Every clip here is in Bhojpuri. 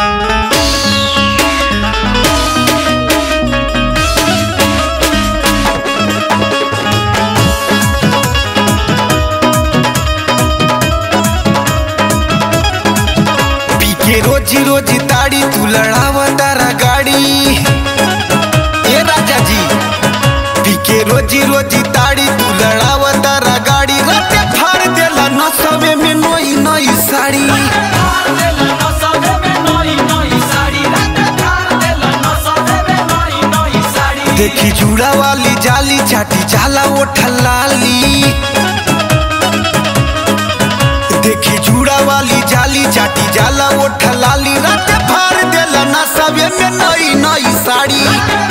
पी के रोजी रोजी ताड़ी तू लड़ावा तारा गाड़ी ए राजा जी पी के रोजी रोजी ताड़ी तू लड़ावा तारा गाड़ी राते फाड़ देला नसवे में नई नई साड़ी देखी जुड़ा वाली जाली चाटी जाला वो ठलाली देखी जुड़ा वाली जाली चाटी जाला वो ठलाली राते फाड़ देला नसवे में नई नई साड़ी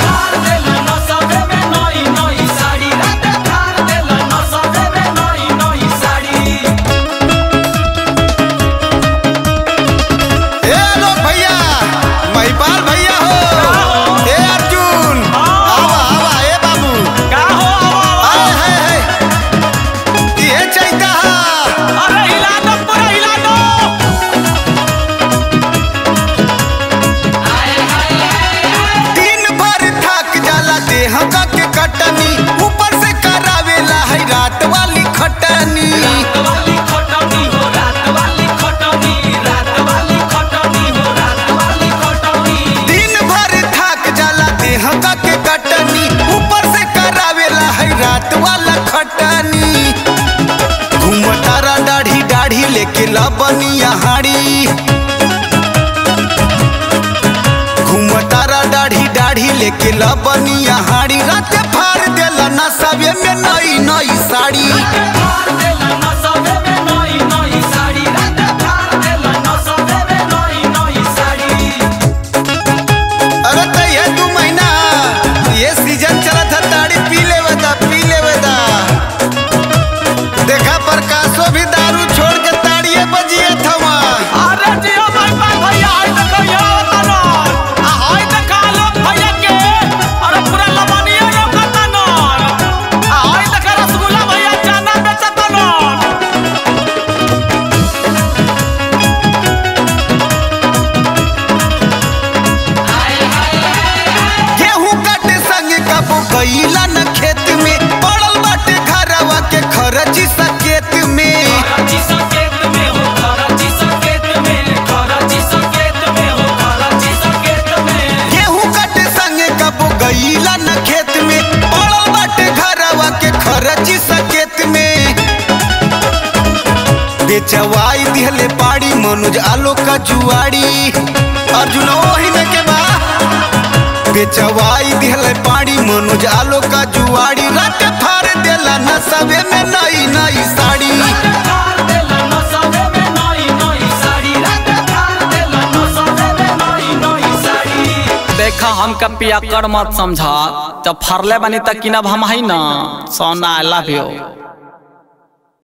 ए लोग भैया महिपाल भैया हो ए अर्जुन आवा आवा ए बाबू आए है है ये चैता हा दिन भर थक जाला देह का के कटनी ऊपर से करावेला है रात वाली खटनी दिन भर थक जाला देह का के कटनी ऊपर से करावेला है रात वाला खटनी घूमतारा दाढ़ी दाढ़ी लेके लबनिया हाड़ी घूमतारा दाढ़ी दाढ़ी लेके लबनिया हाड़ी राते फाड़ देला नसवे में नई नई साड़ी अरे तो ये दू महीना ये सीजन चला था ताड़ी पी ले बता पी ले बता देखा प्रकाशो भी दारू छोड़ के ताड़िए बजिए था वहाँ गेहूं काटे संगे कबो गईला न खेत में पड़ल बाटे घरवा के खरची सकेत में गेहूं काटे संगे कबो गईला न खेत में पड़ल बाटे घरवा के खरची सकेत में बेचवाई दिहले पाड़ी मनोज आलो का जुआड़ी अर्जुन ओही में के बा बेचवाई दिहले पाड़ी मनोज आलो का जुआड़ी रात फाड़ देला नसवे में नई नई साड़ी देखा हमका पिया कर मत समझा जब फरले बनी तक किनब हम है ना सोना आई लव यू